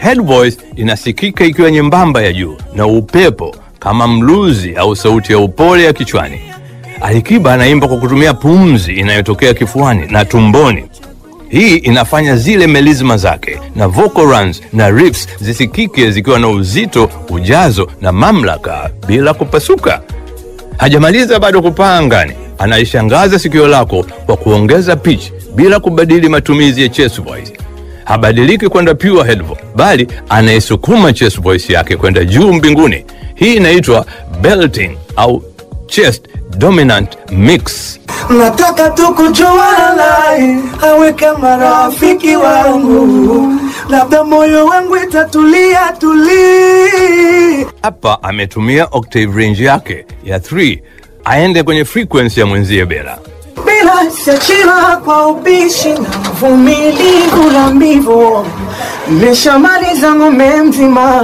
Head voice inasikika ikiwa nyembamba ya juu na upepo kama mluzi au sauti ya upole ya kichwani. Alikiba anaimba kwa kutumia pumzi inayotokea kifuani na tumboni. Hii inafanya zile melisma zake na vocal runs na riffs zisikike zikiwa na uzito, ujazo na mamlaka bila kupasuka. Hajamaliza bado kupaa angani, anaishangaza sikio lako kwa kuongeza pitch bila kubadili matumizi ya chest voice. Habadiliki kwenda pure head voice, bali anaisukuma chest voice yake kwenda juu mbinguni. Hii inaitwa belting au chest dominant mix. Nataka tu kujuana naye awe kama rafiki wangu, labda moyo wangu itatulia tulia. Hapa ametumia octave range yake ya 3 aende kwenye frequency ya mwenzie Bela. bila siachila kwa ubishi na uvumilivu na mbivu, nimeshamaliza ng'ombe mzima